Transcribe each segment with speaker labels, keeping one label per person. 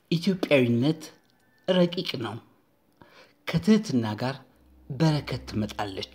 Speaker 1: ኢትዮጵያዊነት ረቂቅ ነው። ከትህትና ጋር በረከት ትመጣለች።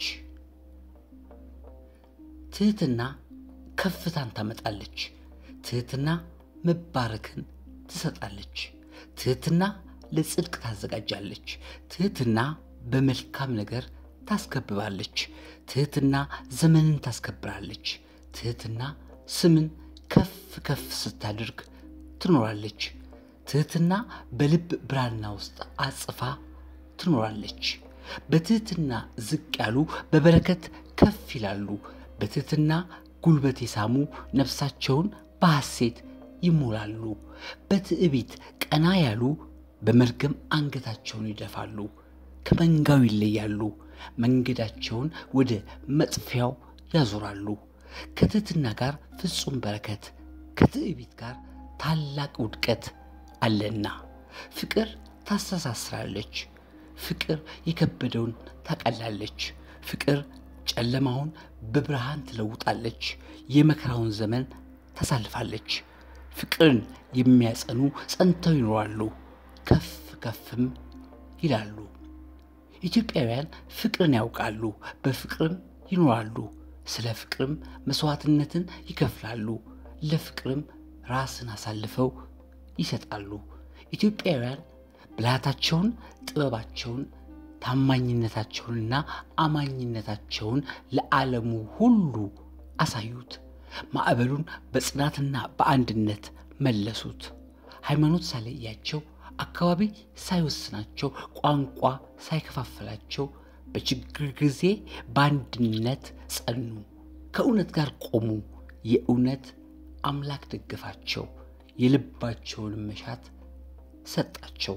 Speaker 1: ትህትና ከፍታን ታመጣለች። ትህትና መባረክን ትሰጣለች። ትህትና ለጽድቅ ታዘጋጃለች። ትህትና በመልካም ነገር ታስከብባለች። ትህትና ዘመንን ታስከብራለች። ትህትና ስምን ከፍ ከፍ ስታደርግ ትኖራለች። ትህትና በልብ ብራና ውስጥ አጽፋ ትኖራለች። በትህትና ዝቅ ያሉ በበረከት ከፍ ይላሉ። በትህትና ጉልበት የሳሙ ነፍሳቸውን በሐሴት ይሞላሉ። በትዕቢት ቀና ያሉ በመርገም አንገታቸውን ይደፋሉ። ከመንጋው ይለያሉ። መንገዳቸውን ወደ መጥፊያው ያዞራሉ። ከትህትና ጋር ፍጹም በረከት፣ ከትዕቢት ጋር ታላቅ ውድቀት አለና። ፍቅር ታስተሳስራለች። ፍቅር የከበደውን ታቀላለች። ፍቅር ጨለማውን በብርሃን ትለውጣለች። የመከራውን ዘመን ታሳልፋለች። ፍቅርን የሚያጸኑ ጸንተው ይኖራሉ፣ ከፍ ከፍም ይላሉ። ኢትዮጵያውያን ፍቅርን ያውቃሉ፣ በፍቅርም ይኖራሉ። ስለ ፍቅርም መስዋዕትነትን ይከፍላሉ፣ ለፍቅርም ራስን አሳልፈው ይሰጣሉ። ኢትዮጵያውያን ብልሃታቸውን፣ ጥበባቸውን፣ ታማኝነታቸውንና አማኝነታቸውን ለዓለሙ ሁሉ አሳዩት። ማዕበሉን በጽናትና በአንድነት መለሱት። ሃይማኖት ሳይለያቸው፣ አካባቢ ሳይወስናቸው፣ ቋንቋ ሳይከፋፈላቸው በችግር ጊዜ በአንድነት ጸኑ። ከእውነት ጋር ቆሙ። የእውነት አምላክ ደገፋቸው። የልባቸውን መሻት ሰጣቸው።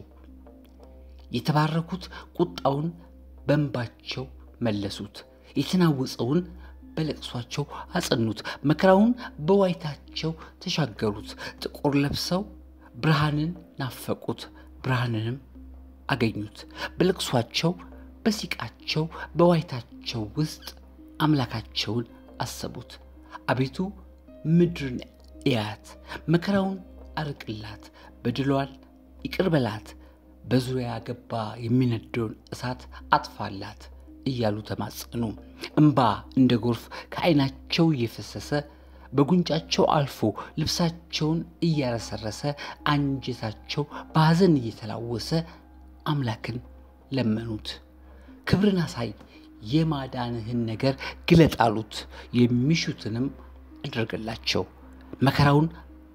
Speaker 1: የተባረኩት ቁጣውን በእንባቸው መለሱት። የተናወጸውን በለቅሷቸው አጸኑት። መከራውን በዋይታቸው ተሻገሩት። ጥቁር ለብሰው ብርሃንን ናፈቁት፣ ብርሃንንም አገኙት። በለቅሷቸው፣ በሲቃቸው፣ በዋይታቸው ውስጥ አምላካቸውን አሰቡት። አቤቱ ምድርን እያት፣ መከራውን አርቅላት፣ በድሏን ይቅር በላት፣ በዙሪያ ገባ የሚነደውን እሳት አጥፋላት እያሉ ተማጸኑ። እምባ እንደ ጎርፍ ከዓይናቸው እየፈሰሰ በጉንጫቸው አልፎ ልብሳቸውን እያረሰረሰ አንጀታቸው በሐዘን እየተላወሰ አምላክን ለመኑት። ክብርን አሳይ፣ የማዳንህን ነገር ግለጥ አሉት። የሚሹትንም አደረገላቸው። መከራውን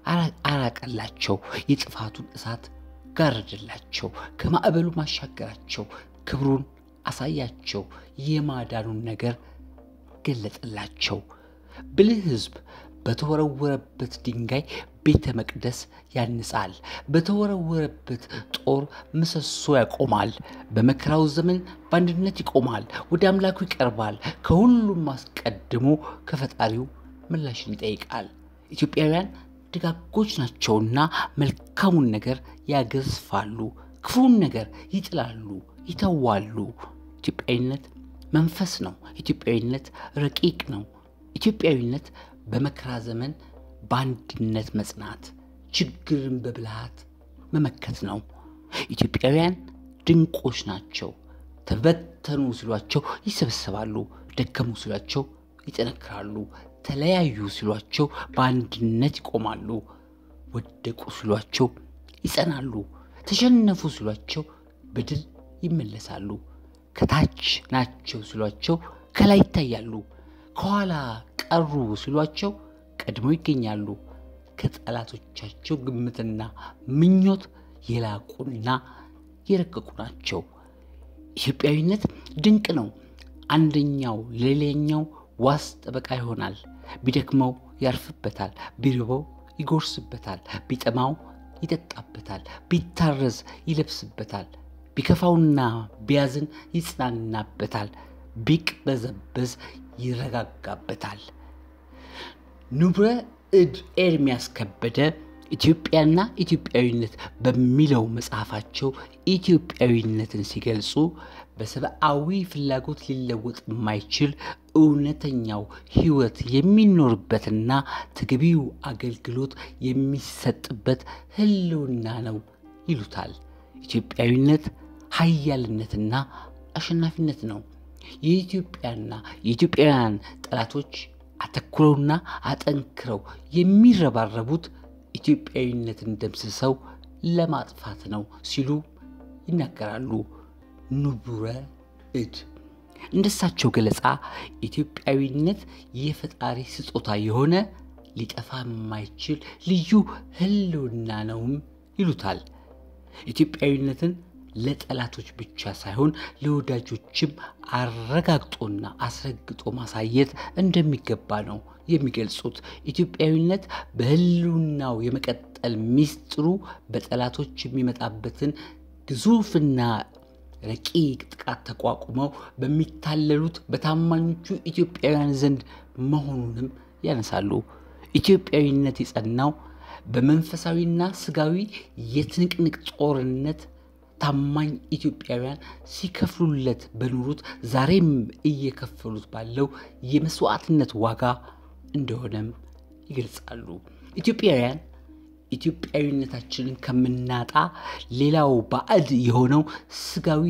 Speaker 1: አራቀላቸው። የጥፋቱን እሳት ጋረደላቸው። ከማዕበሉ ማሻገራቸው። ክብሩን አሳያቸው። የማዳኑን ነገር ገለጠላቸው። ብልህ ሕዝብ በተወረወረበት ድንጋይ ቤተ መቅደስ ያንጻል። በተወረወረበት ጦር ምሰሶ ያቆማል። በመከራው ዘመን በአንድነት ይቆማል። ወደ አምላኩ ይቀርባል። ከሁሉም አስቀድሞ ከፈጣሪው ምላሽን ይጠይቃል። ኢትዮጵያውያን ደጋጎች ናቸውና መልካሙን ነገር ያገዝፋሉ፣ ክፉን ነገር ይጥላሉ፣ ይተዋሉ። ኢትዮጵያዊነት መንፈስ ነው። ኢትዮጵያዊነት ረቂቅ ነው። ኢትዮጵያዊነት በመከራ ዘመን በአንድነት መጽናት፣ ችግርን በብልሃት መመከት ነው። ኢትዮጵያውያን ድንቆች ናቸው። ተበተኑ ሲሏቸው ይሰበሰባሉ፣ ደከሙ ሲሏቸው ይጠነክራሉ፣ ተለያዩ ሲሏቸው በአንድነት ይቆማሉ፣ ወደቁ ሲሏቸው ይጸናሉ፣ ተሸነፉ ሲሏቸው በድል ይመለሳሉ፣ ከታች ናቸው ሲሏቸው ከላይ ይታያሉ፣ ከኋላ ቀሩ ሲሏቸው ቀድመው ይገኛሉ። ከጠላቶቻቸው ግምትና ምኞት የላቁና የረቀቁ ናቸው። ኢትዮጵያዊነት ድንቅ ነው። አንደኛው ለሌላኛው ዋስ ጠበቃ ይሆናል። ቢደክመው ያርፍበታል፣ ቢርበው ይጎርስበታል፣ ቢጠማው ይጠጣበታል፣ ቢታረዝ ይለብስበታል፣ ቢከፋውና ቢያዝን ይጽናናበታል፣ ቢቅበዘበዝ ይረጋጋበታል። ንቡረ እድ ኤርምያስ ከበደ ኢትዮጵያና ኢትዮጵያዊነት በሚለው መጽሐፋቸው ኢትዮጵያዊነትን ሲገልጹ በሰብአዊ ፍላጎት ሊለወጥ የማይችል እውነተኛው ሕይወት የሚኖርበትና ተገቢው አገልግሎት የሚሰጥበት ሕልውና ነው ይሉታል። ኢትዮጵያዊነት ሀያልነትና አሸናፊነት ነው። የኢትዮጵያና የኢትዮጵያውያን ጠላቶች አተኩረውና አጠንክረው የሚረባረቡት ኢትዮጵያዊነትን ደምስሰው ለማጥፋት ነው ሲሉ ይናገራሉ። ንቡረ እድ እንደሳቸው ገለጻ ኢትዮጵያዊነት የፈጣሪ ስጦታ የሆነ ሊጠፋ የማይችል ልዩ ሕልውና ነውም ይሉታል። ኢትዮጵያዊነትን ለጠላቶች ብቻ ሳይሆን ለወዳጆችም አረጋግጦና አስረግጦ ማሳየት እንደሚገባ ነው የሚገልጹት። ኢትዮጵያዊነት በሕልውናው የመቀጠል ሚስጥሩ በጠላቶች የሚመጣበትን ግዙፍና ረቂቅ ጥቃት ተቋቁመው በሚታለሉት በታማኞቹ ኢትዮጵያውያን ዘንድ መሆኑንም ያነሳሉ። ኢትዮጵያዊነት የጸናው በመንፈሳዊና ስጋዊ የትንቅንቅ ጦርነት ታማኝ ኢትዮጵያውያን ሲከፍሉለት በኖሩት ዛሬም እየከፈሉት ባለው የመስዋዕትነት ዋጋ እንደሆነም ይገልጻሉ። ኢትዮጵያውያን ኢትዮጵያዊነታችንን ከምናጣ ሌላው ባዕድ የሆነው ስጋዊ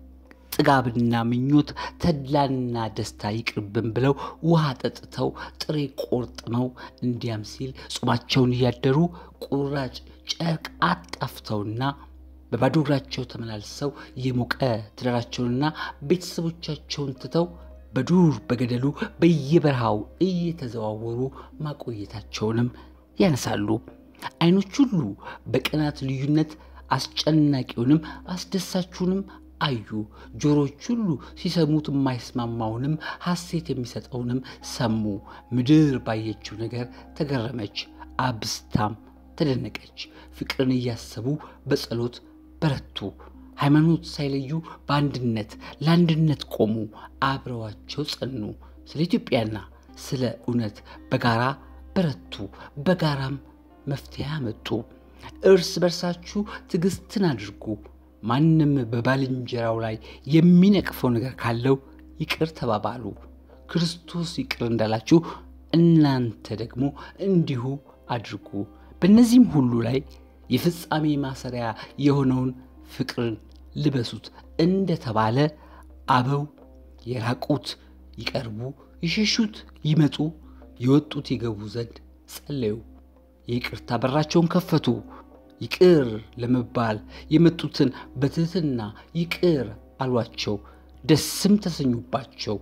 Speaker 1: ጥጋብና ምኞት ተድላና ደስታ ይቅርብን ብለው ውሃ ጠጥተው ጥሬ ቆርጥመው እንዲያም ሲል ጾማቸውን እያደሩ ቁራጭ ጨርቅ አጣፍተውና በባዶ እግራቸው ተመላልሰው የሞቀ ትዳራቸውንና ቤተሰቦቻቸውን ትተው በዱር በገደሉ በየበረሃው እየተዘዋወሩ ማቆየታቸውንም ያነሳሉ። አይኖች ሁሉ በቀናት ልዩነት አስጨናቂውንም አስደሳችውንም አዩ። ጆሮች ሁሉ ሲሰሙት የማይስማማውንም ሐሴት የሚሰጠውንም ሰሙ። ምድር ባየችው ነገር ተገረመች፣ አብስታም ተደነቀች። ፍቅርን እያሰቡ በጸሎት በረቱ። ሃይማኖት ሳይለዩ በአንድነት ለአንድነት ቆሙ፣ አብረዋቸው ጸኑ። ስለ ኢትዮጵያና ስለ እውነት በጋራ በረቱ፣ በጋራም መፍትሄ አመጡ። እርስ በርሳችሁ ትዕግስትን አድርጉ። ማንም በባልንጀራው ላይ የሚነቅፈው ነገር ካለው ይቅር ተባባሉ። ክርስቶስ ይቅር እንዳላችሁ እናንተ ደግሞ እንዲሁ አድርጉ። በእነዚህም ሁሉ ላይ የፍጻሜ ማሰሪያ የሆነውን ፍቅርን ልበሱት እንደተባለ አበው የራቁት ይቀርቡ፣ የሸሹት ይመጡ፣ የወጡት ይገቡ ዘንድ ጸለዩ። የይቅርታ በራቸውን ከፈቱ። ይቅር ለመባል የመጡትን በትህትና ይቅር አሏቸው፣ ደስም ተሰኙባቸው።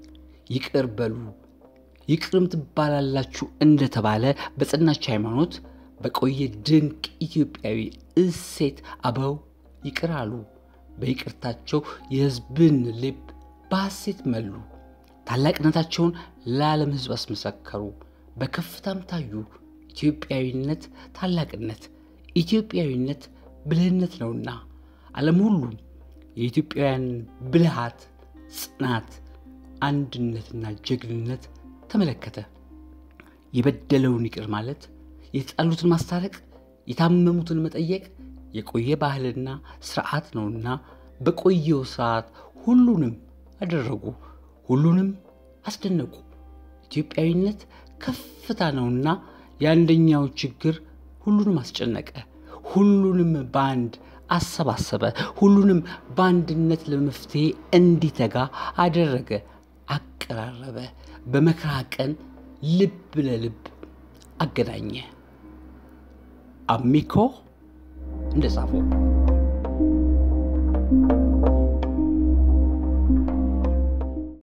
Speaker 1: ይቅር በሉ ይቅርም ትባላላችሁ እንደተባለ በጸናች ሃይማኖት በቆየ ድንቅ ኢትዮጵያዊ እሴት አበው ይቅር አሉ። በይቅርታቸው የሕዝብን ልብ በሐሴት መሉ። ታላቅነታቸውን ለዓለም ሕዝብ አስመሰከሩ። በከፍታም ታዩ። ኢትዮጵያዊነት ታላቅነት፣ ኢትዮጵያዊነት ብልህነት ነውና ዓለም ሁሉም የኢትዮጵያውያን ብልሃት፣ ጽናት፣ አንድነትና ጀግንነት ተመለከተ። የበደለውን ይቅር ማለት፣ የተጣሉትን ማስታረቅ፣ የታመሙትን መጠየቅ የቆየ ባህልና ስርዓት ነውና በቆየው ስርዓት ሁሉንም አደረጉ፣ ሁሉንም አስደነቁ። ኢትዮጵያዊነት ከፍታ ነውና የአንደኛው ችግር ሁሉንም አስጨነቀ፣ ሁሉንም በአንድ አሰባሰበ፣ ሁሉንም በአንድነት ለመፍትሄ እንዲተጋ አደረገ፣ አቀራረበ፣ በመከራ ቀን ልብ ለልብ አገናኘ። አሚኮ እንደጻፈው